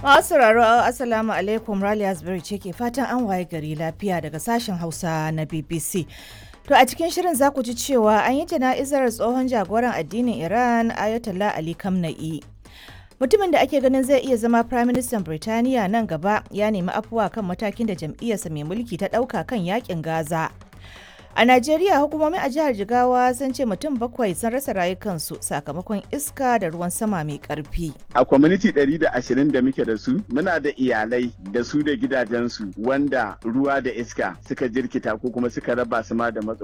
Masu sauraro Assalamu alaikum Rally Asbury ce ke fatan an waye gari lafiya daga sashen Hausa na BBC. To a cikin shirin za ku ji cewa an yi jana'izar tsohon jagoran addinin Iran Ayatollah Ali Khamenei. Mutumin da ake ganin zai iya zama Prime Minister Birtaniya nan gaba ya nemi afuwa kan matakin da jam'iyyarsa mai mulki ta ɗauka kan yakin Gaza. A Najeriya hukumomi a jihar Jigawa sun ce mutum bakwai sun rasa rayukansu sakamakon iska da ruwan sama mai karfi. A kwaminiti 120 da muke da su, muna da iyalai da su da gidajensu wanda ruwa da iska suka jirkita ko kuma suka raba su ma da